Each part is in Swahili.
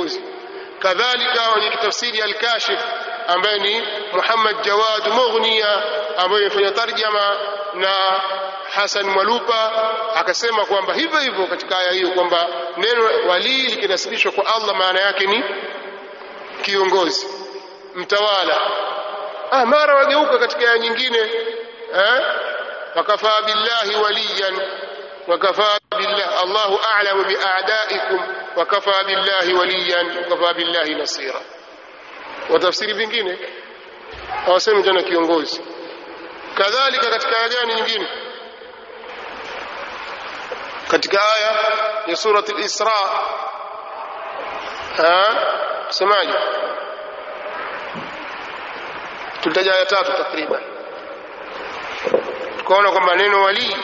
kiongozi kadhalika wenye tafsiri al-kashif ambaye ni Muhammad Jawad Mughniya ambaye amefanya tarjama na Hassan Mwalupa akasema kwamba hivyo hivyo katika aya hiyo kwamba neno walii likinasibishwa kwa Allah maana yake ni kiongozi mtawala ah mara wageuka katika aya nyingine eh wakafaa billahi waliyan wakafaa billahi Allahu a'lamu bi'a'daikum wakafaa billahi waliyan wakafaa billahi nasira watafsiri vingine hawasemi tena kiongozi kadhalika katika aya gani nyingine katika aya ya surat al-Isra semaje tulitaja aya tatu takriban tukaona kwamba neno walii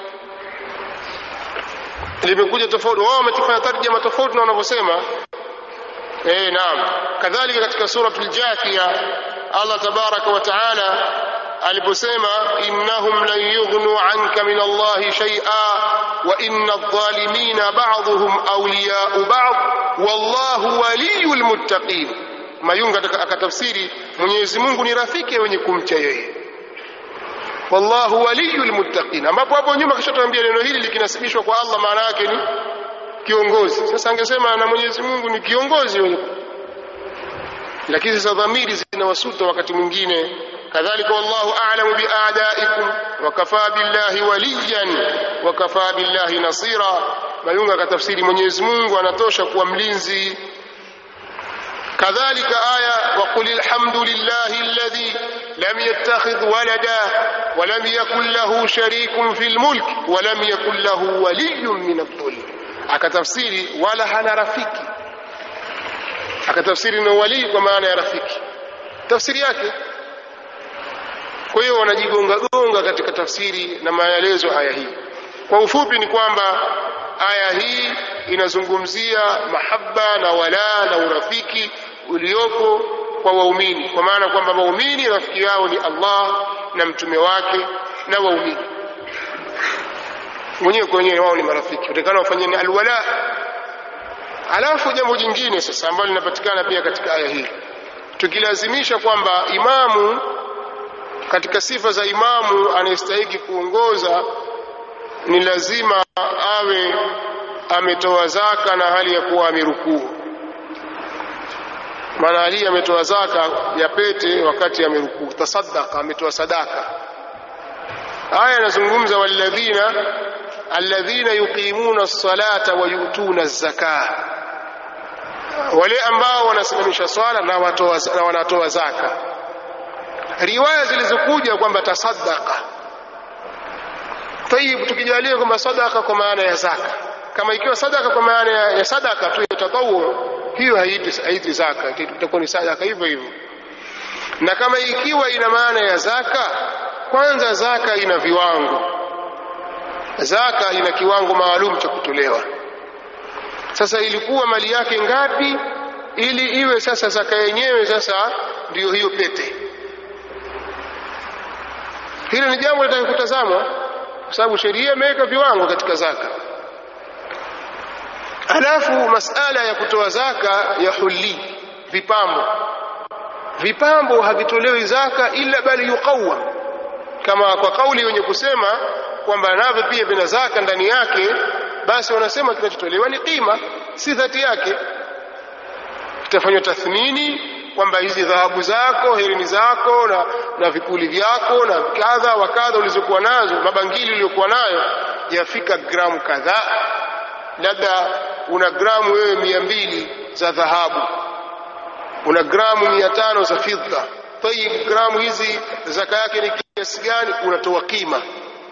limekuja tofauti wao wametufanya tarjama tofauti na wanavyosema eh naam kadhalika katika suratul jathia Allah tabaraka wa taala aliposema innahum lan yughnu anka min Allah shay'a wa inna adh-dhalimina ba'dhum awliya'u ba'd wallahu waliyul muttaqin mayunga akatafsiri Mwenyezi Mungu ni rafiki wenye kumcha yeye wallahu waliyul muttaqin ambapo hapo nyuma kishatuambia neno hili likinasibishwa kwa Allah maana yake ni kiongozi sasa angesema na Mwenyezi Mungu ni kiongozi wenye lakini sasa dhamiri zinawasuta wakati mwingine kadhalika wallahu a'lamu bi'a'daikum wa kafaa billahi waliyan wa kafaa billahi nasira mayunga katafsiri Mwenyezi Mungu anatosha kuwa mlinzi كذلك آية وقل الحمد لله الذي لم يتخذ ولدا ولم يكن له شريك في الملك ولم يكن له ولي من الظلم akatafsiri wala hana rafiki akatafsiri na walii kwa maana ya rafiki tafsiri yake kwa hiyo wanajigonga gonga katika tafsiri na maelezo aya hii kwa ufupi ni kwamba aya hii inazungumzia mahaba na wala na urafiki uliopo kwa waumini kwa maana kwamba waumini rafiki yao ni Allah na mtume wake na waumini wenyewe kwa wenyewe wao ni marafiki utakana wafanyeni alwala alafu jambo jingine sasa ambalo linapatikana pia katika aya hii tukilazimisha kwamba imamu katika sifa za imamu anayestahiki kuongoza ni lazima awe ametoa zaka na hali ya kuwa amerukuu maana Ali ametoa zaka ya pete wakati amerukuu tasaddaqa ametoa sadaka aya inazungumza walladhina alladhina yuqimuna as-salata wa yu'tuna az-zakah wale ambao wanasimamisha swala na watoa na wanatoa zaka riwaya zilizokuja kwamba tasaddaqa tayib tukijalia kwamba sadaka kwa maana ya zaka kama ikiwa sadaka kwa maana ya, ya sadaka tu ya tatawu hiyo haiti haiti zaka itakuwa ni sadaka hivyo hivyo na kama ikiwa ina maana ya zaka kwanza zaka ina viwango zaka ina kiwango maalum cha kutolewa sasa ilikuwa mali yake ngapi ili iwe sasa zaka yenyewe sasa ndiyo hiyo pete hilo ni jambo litakutazamwa kwa sababu sheria imeweka viwango katika zaka alafu masala ya kutoa zaka ya huli vipambo vipambo havitolewi zaka ila bali yuqawam kama kwa kauli wenye kusema kwamba navyo pia vina zaka ndani yake basi wanasema kinachotolewa ni qima si dhati yake itafanywa tathmini kwamba hizi dhahabu zako herini zako na, na vipuli vyako na kadha wa kadha ulizokuwa nazo mabangili uliyokuwa nayo yafika gramu kadhaa labda una gramu wewe mia mbili za dhahabu una gramu mia tano za fidda tayib gramu hizi zaka yake ni kiasi gani unatoa kima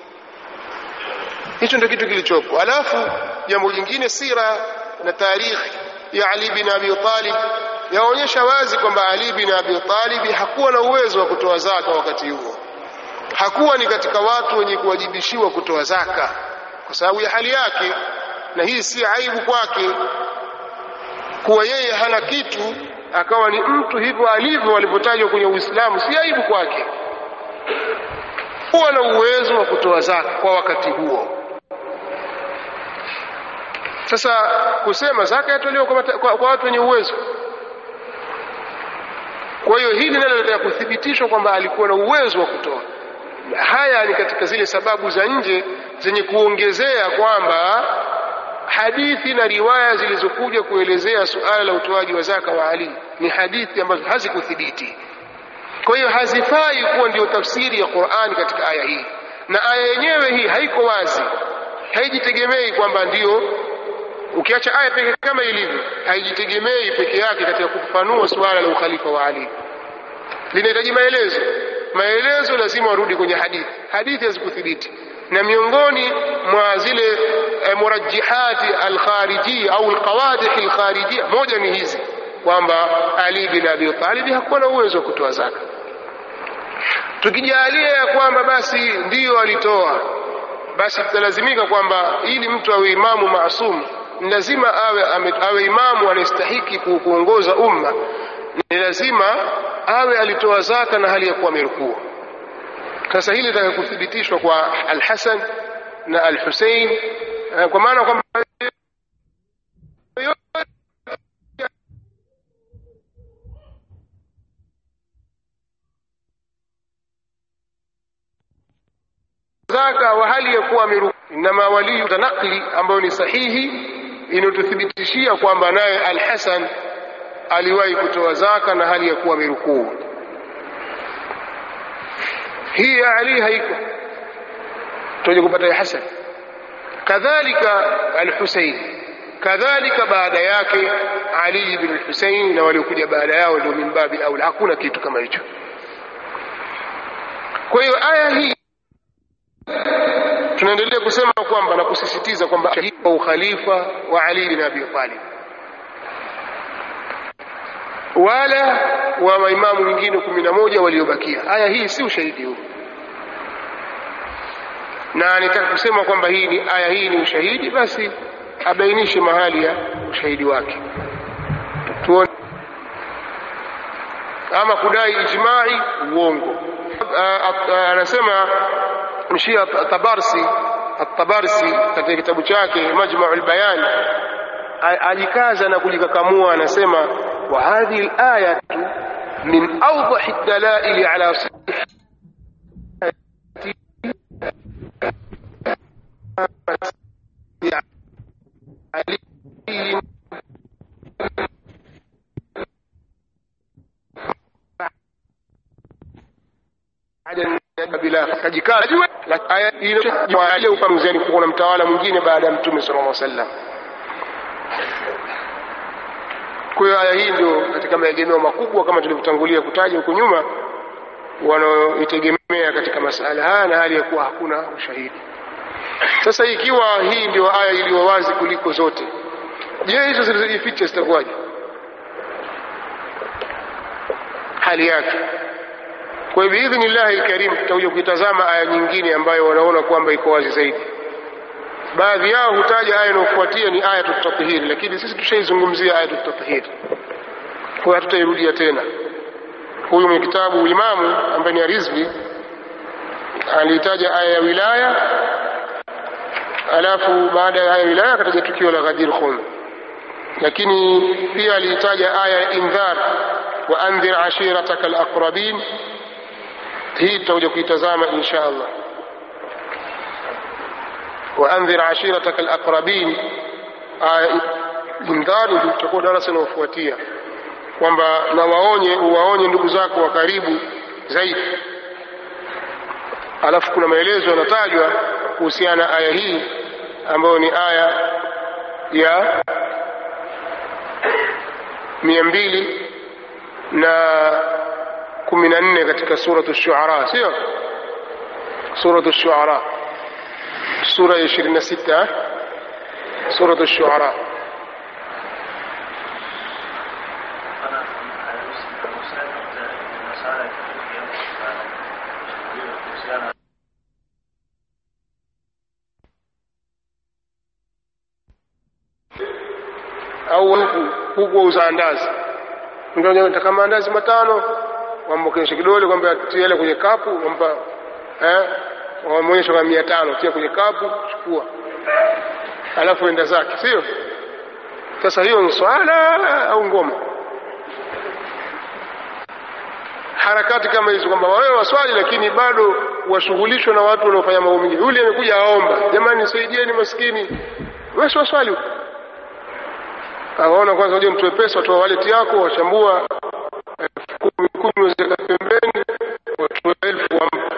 hicho ndio kitu kilichopo alafu jambo jingine sira na tarikhi ya Ali bin Abi Talib yaonyesha wazi kwamba Ali bin Abi Talib hakuwa na uwezo wa kutoa zaka wakati huo hakuwa ni katika watu wenye kuwajibishiwa kutoa zaka kwa sababu ya hali yake na hii si aibu kwake kuwa yeye hana kitu akawa ni mtu hivyo alivyo alivyotajwa kwenye Uislamu si aibu kwake kuwa na uwezo wa kutoa zaka kwa wakati huo sasa kusema zaka yatolewa kwa, kwa, kwa watu wenye uwezo kwa hiyo hili nalo linataka kuthibitishwa kwamba alikuwa na uwezo wa kutoa haya ni katika zile sababu za nje zenye kuongezea kwamba hadithi na riwaya zilizokuja kuelezea suala la utoaji wa zaka wa Ali ni hadithi ambazo hazikuthibiti. Kwa hiyo hazifai kuwa ndio tafsiri ya Qur'ani katika aya hii, na aya yenyewe hii haiko wazi, haijitegemei kwamba ndio ukiacha aya pekee kama ilivyo, haijitegemei peke yake katika kufafanua suala la ukhalifa wa Ali, linahitaji maelezo. Maelezo lazima warudi kwenye hadithi, hadithi hazikuthibiti na miongoni mwa zile e, murajihati alkharijia au alqawadih alkharijia moja ni hizi kwamba Ali bin Abi Talib hakuwa na uwezo wa kutoa zaka. Tukijalia ya kwamba basi ndiyo alitoa, basi tutalazimika kwamba ili mtu awe imamu maasum ni lazima awe, ame, awe imamu anayestahiki kuongoza umma, ni lazima awe alitoa zaka na hali ya kuwa amerukua. Sasa hili litaka kuthibitishwa kwa Al-Hasan na Al-Hussein kwa maana kwamba zaka wa hali ya kuwa ameruku inama waliyu tanakli ambayo ni sahihi inayotuthibitishia kwamba naye Al-Hasan aliwahi kutoa zaka na hali ya kuwa amerukuu hii ya Ali haiko tuje kupata ya Hasan kadhalika al-Husayn kadhalika baada yake Ali ibn al-Husayn na waliokuja baada yao ndio mimbabi au hakuna kitu kama hicho kwa hiyo aya hii tunaendelea kusema kwamba na kusisitiza kwamba kwa ukhalifa wa Ali bin Abi Talib wala wa maimamu wengine kumi na moja waliobakia. Aya hii si ushahidi huu, na nitaka kusema kwamba hii ni aya hii ni ushahidi, basi abainishe mahali ya ushahidi wake tuone. Ama kudai ijmai, uongo. Anasema mshia Tabarsi At-Tabarsi katika kitabu chake Majma'ul Bayan ajikaza na kujikakamua, anasema wa hadhihi al-ayatu min awdahi ad-dalail ala ile ufamuziani kuwa na mtawala mwingine baada ya mtume sallallahu alaihi wasallam. Kwa hiyo aya hii ndio katika maegemeo makubwa kama tulivyotangulia kutaja huko nyuma, wanaoitegemea katika masala haya na hali ya kuwa hakuna ushahidi. Sasa ikiwa hii ndio aya iliyo wazi kuliko zote, je, hizo zilizojificha zitakuwaje hali yake? Kwa hivyo biidhnillahi alkarim tutakuja kuitazama aya nyingine ambayo wanaona kwamba iko wazi zaidi. Baadhi yao hutaja aya inayofuatia ni aya tutatahiri, lakini sisi tushaizungumzia aya tutatahiri, kwa hiyo hatutairudia tena. Huyu mwenye kitabu Imamu ambaye ni Arizvi aliitaja aya ya wilaya, alafu baada ya aya ya wilaya akataja tukio la Ghadir Khum, lakini pia aliitaja aya ya indhar wa andhir ashirataka alaqrabin hii tutakuja kuitazama insha Allah. waandhir ashirataka alaqrabin, indhari ndio tutakuwa darasa linalofuatia, kwamba na waonye uwaonye ndugu zako wa karibu zaidi. Alafu kuna maelezo yanatajwa kuhusiana na aya hii ambayo ni aya ya mia mbili na kumi na nne katika suratu Shuara, sio suratu Shuara, sura ya ishirini na sita suratu Shuara. au huku huku wauza andazi, nataka maandazi matano wambokenesha kidole kwamba tia ile kwenye kapu, wampa eh, wamwonyesha kwa mia tano, tia kwenye kapu, chukua. alafu enda zake sio sasa hiyo ni swala au ngoma harakati kama hizo kwamba wewe waswali lakini bado washughulishwa na watu wanaofanya mambo mengine yule amekuja aomba jamani nisaidieni maskini wewe si waswali huko awaona kwanza waje mtoe pesa watoa wallet yako wachambua elfu kumi kumi wazeka pembeni watoe elfu wampa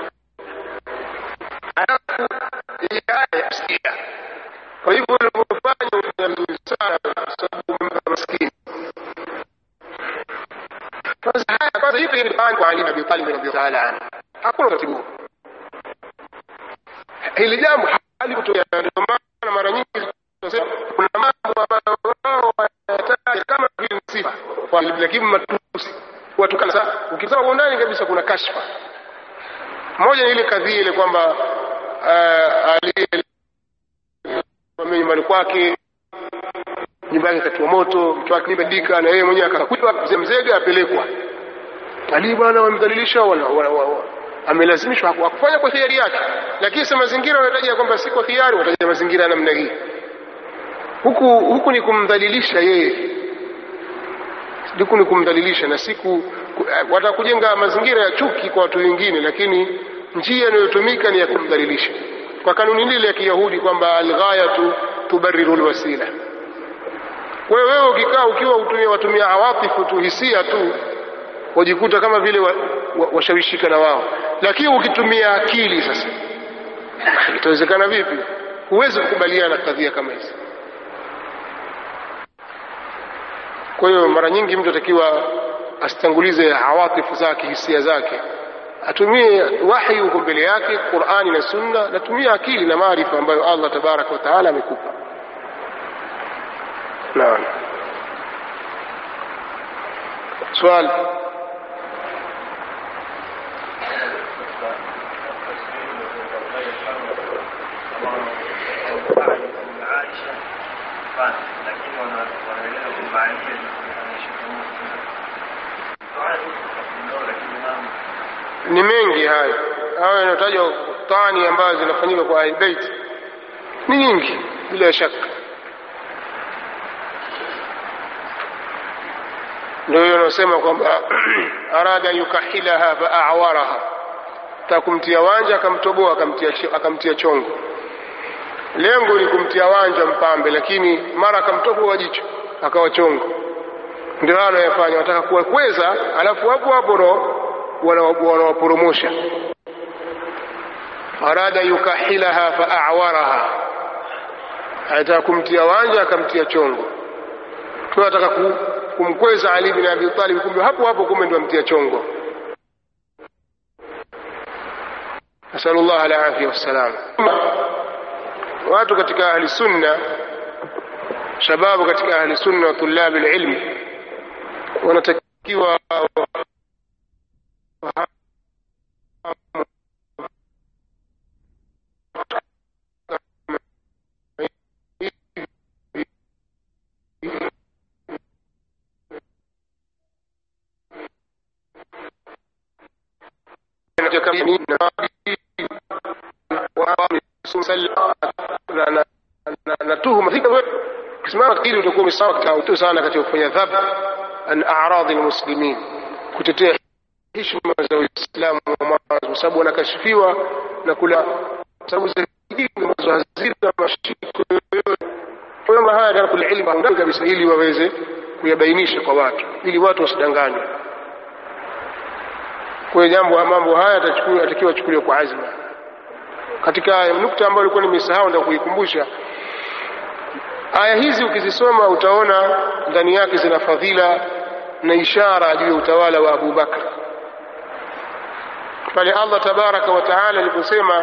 alafu hii aya yasikia kwa hivyo unavyofanya ufanya vizuri sana kwa sababu umempa maskini sasa haya kwanza hivi ni bani kwa Ali bin Abi Talib radhiyallahu ta'ala anhu hakuna utaratibu hili jambo halikutokea ndio maana mara nyingi tunasema kuna mambo ambayo wao wanayataja kama vile sifa lakini matusi watukana sasa ukisema kwa undani kabisa kuna kashfa moja ni ile kadhia ile kwamba uh, ali nyumbani kwake nyumba yake ikatiwa moto mtu wake imedika na yeye mwenyewe akakutwa mzemzege apelekwa ali bwana wamdhalilisha amelazimishwa hakufanya kwa hiari yake lakini sa mazingira wanataja kwamba si kwa hiari wataja mazingira ya namna hii huku huku ni kumdhalilisha yeye huku ni kumdhalilisha na siku watakujenga mazingira ya chuki kwa watu wengine lakini njia inayotumika ni ya kumdhalilisha kwa kanuni lile ya kiyahudi kwamba alghayatu tubariru lwasila wewe wewe ukikaa ukiwa utumia watumia awatifu tu hisia tu wajikuta kama vile washawishika wa, wa na wao lakini ukitumia akili sasa itawezekana vipi huwezi kukubaliana na kadhia kama hizi kwa hiyo mara nyingi mtu atakiwa asitangulize awatifu zake hisia zake atumie wahi huko mbele yake qurani na sunna natumia akili na maarifa ambayo allah tabaraka wa taala amekupa naam swali ni mengi hayo hayo yanayotajwa tani ambazo zinafanyika kwa ahlbeit ni nyingi bila shaka ndio hiyo anaosema kwamba arada yukahilaha faawaraha ta kumtia wanja akamtoboa akamtia, akamtia chongo lengo ni kumtia wanja mpambe lakini mara akamtoboa jicho akawa chongo ndio hayo anayofanya wataka kuwakweza alafu hapo hapo ro wanawaporomosha arada yukahilaha faawaraha anataka kumtia wanja akamtia chongo tu anataka kumkweza Ali bin Abi Talib, kumbe hapo hapo kumbe ndio amtia chongo. Nasalullah alafia wassalam. Watu katika ahli sunna, shababu katika ahli sunna wa tulabi alilm wanatakiwa na tuhuma ukisimama katika hili utakuwa umesawa katika sana katika kufanya dhab an a'radi almuslimin kutetea heshima za Uislamu kwa sababu wanakashifiwa na kula sababu za dini ambazo hazina mashiko yoyote kwa hiyo haya kana kula ilmu ndani kabisa ili waweze kuyabainisha kwa watu ili watu wasidanganywe kwa hiyo jambo mambo haya atakiwa achukuliwe kwa azma katika nukta ambayo ilikuwa nimesahau ndio kuikumbusha aya hizi ukizisoma utaona ndani yake zina fadhila na ishara juu ya utawala wa Abu Bakr pale Allah tabaraka wa taala aliposema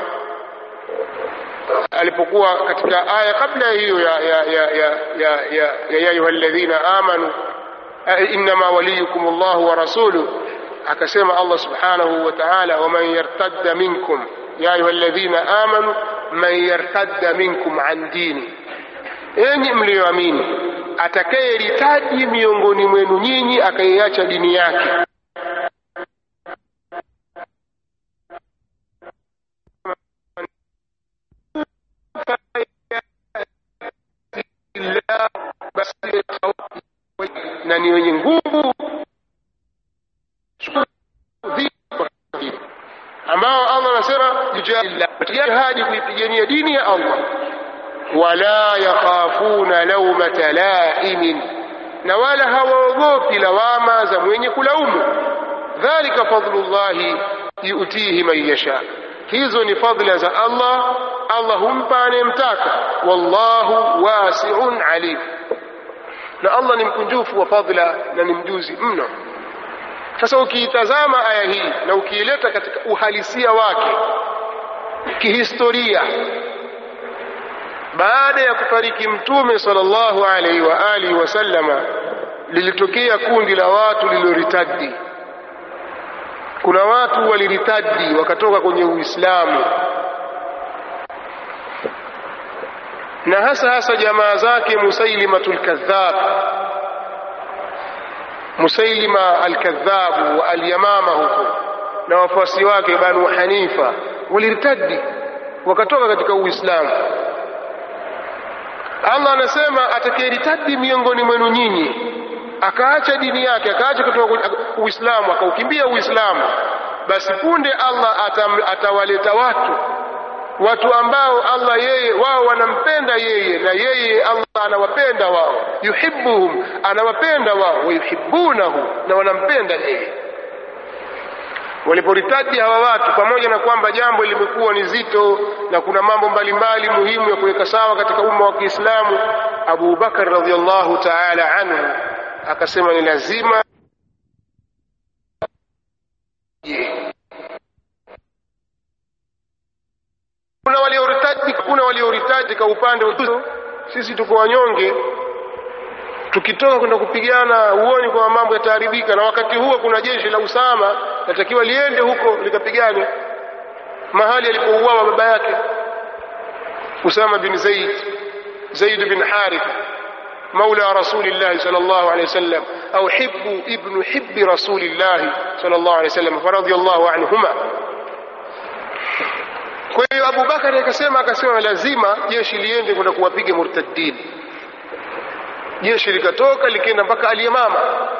alipokuwa katika aya kabla hiyo ya ya ya ya ya ya ya ayuha alladhina amanu innama waliyukum Allah wa rasuluhu akasema Allah subhanahu wa ta'ala waman yartadda minkum ya ayuha alladhina amanu man yartadda minkum an dini enyi mliyoamini atakayeritaji miongoni mwenu nyinyi akaiacha dini yake na ni wenye nguvu ambao Allah anasema jihadi kuipigania dini ya Allah wala yakhafuna laumata laimin na wala hawaogopi lawama za mwenye kulaumu dhalika fadlullahi yutihi man yasha hizo ni fadla za Allah Allah humpa anayemtaka wallahu wasi'un alim na Allah ni mkunjufu wa fadla na ni mjuzi mno sasa ukiitazama aya hii na ukiileta katika uhalisia wake kihistoria baada ya kufariki mtume sallallahu alaihi wa alihi wasallama lilitokea kundi la watu lililoritadi kuna watu waliritadi wakatoka kwenye uislamu na hasa hasa jamaa zake musailimatul kadhab musailima alkadhabu wa alyamama huko na wafuasi wake banu hanifa waliritadi wakatoka katika uislamu allah anasema atakayeritadi miongoni mwenu nyinyi akaacha dini yake akaacha kutoka uislamu akaukimbia uislamu basi punde allah atam, atawaleta watu watu ambao allah yeye wao wanampenda yeye na yeye allah anawapenda wao yuhibbuhum anawapenda wao wayuhibbunahu na wanampenda yeye waliporitaji hawa watu pamoja na kwamba jambo limekuwa ni zito na kuna mambo mbalimbali muhimu ya kuweka sawa katika umma wa kiislamu abu bakar radiallahu taala anhu akasema ni lazima yeah. kuna walioritaji kuna walioritaji kwa upande wa sisi tuko wanyonge tukitoka kwenda kupigana uoni kwamba mambo yataharibika na wakati huo kuna jeshi la usama natakiwa liende huko likapigane mahali alipouawa baba yake usama bin zaid zaid bin harith مولى رسول الله صلى الله عليه وسلم أو حب ابن حب رسول الله صلى الله عليه وسلم فرضي الله عنهما kwa hiyo abubakari akasema akasema lazima jeshi liende kwenda kuwapiga murtaddin jeshi likatoka likienda mpaka aliyamama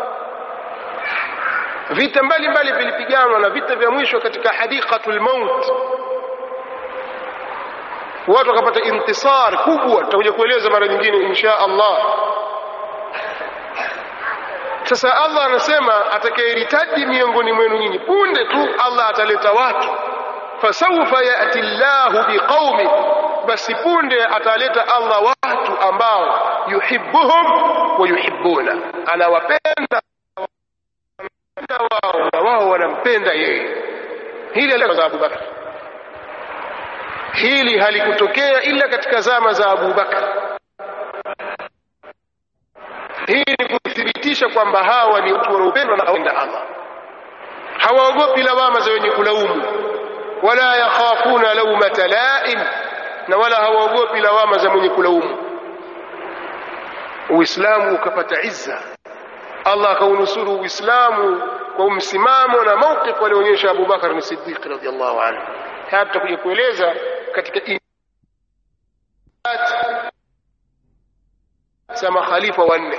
vita mbalimbali vilipiganwa na vita vya mwisho katika hadiqatul maut watu wakapata intisar kubwa tutakuja kueleza mara nyingine insha allah sasa allah anasema atakayeritaji miongoni mwenu nyinyi punde tu allah ataleta watu fasaufa yati llahu biqaumin basi punde ataleta allah watu ambao yuhibbuhum wa yuhibbuna anawapenda wao na wao wanampenda yeye hili za abubakar hili halikutokea ila katika zama za abubakar hii ni kuthibitisha kwamba hawa ni watu wanaopendwa na allah hawaogopi lawama za wenye kulaumu wala yakhafuna laumata laim na wala hawaogopi lawama za mwenye kulaumu uislamu ukapata izza allah akaunusuru uislamu kwa msimamo na mawqif alionyesha abubakar ni siddiq radiallahu anhu haya tutakuja kueleza katika za makhalifa wanne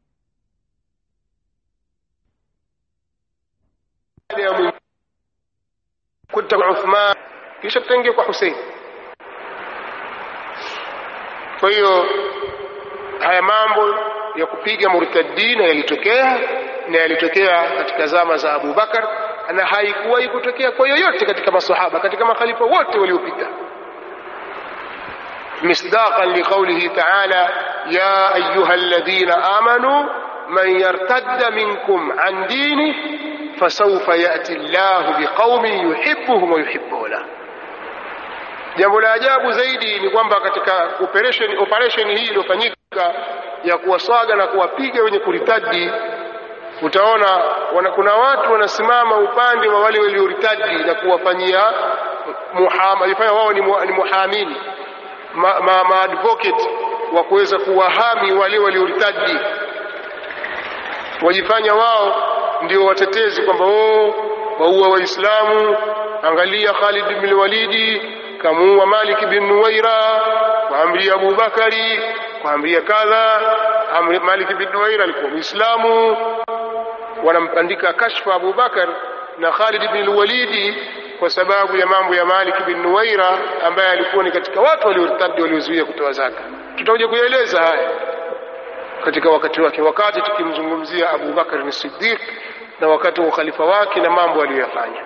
kuta kwa uthman kisha tutaingia kwa husein kwa hiyo haya mambo ya kupiga murtadina yalitokea na yalitokea katika zama za Abu Bakar na haikuwahi kutokea kwa yoyote katika masahaba katika makhalifa wote waliopita مصداقا لقوله تعالى يا أيها الذين آمنوا من يرتد منكم عن دينه فسوف يأتي الله بقوم يحبهم ويحبونه jambo la ajabu zaidi ni kwamba katika operation, operation hii iliyofanyika ya kuwaswaga na kuwapiga wenye kuritadi utaona wana, kuna watu wanasimama upande wa wale walioritadi na kuwafanyia muhama, wao ni, mu, ni muhamini ma, ma, ma advocate wa kuweza kuwahami wale walioritadi wajifanya wao ndio watetezi kwamba oh, waua waislamu angalia Khalid bin Walidi kamuua Malik bin Nuwaira kwaamria Abubakari kwaamria kadha Amr Malik bin Nuwaira alikuwa Muislamu wanampandika kashfa Abu Bakar na Khalid bin Walidi kwa sababu ya mambo ya Malik bin Nuwaira ambaye alikuwa ni katika watu waliortadi waliozuia kutoa zaka tutakuja kuyaeleza haya katika wakati wake wakati tukimzungumzia Abu Bakar ni Siddiq na wakati wa ukhalifa wake na mambo aliyoyafanya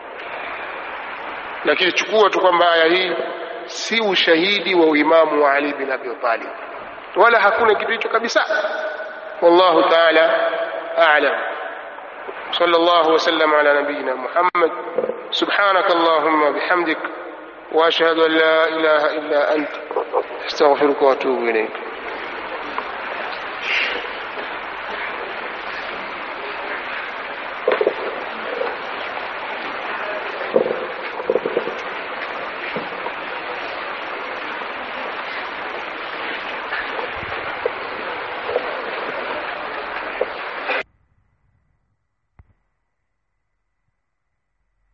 lakini chukua tu kwamba aya hii si ushahidi wa uimamu wa Ali bin Abi Talib wala hakuna kitu hicho kabisa wallahu ta'ala a'lam صلى الله وسلم على نبينا محمد سبحانك اللهم وبحمدك واشهد ان لا اله الا انت استغفرك واتوب اليك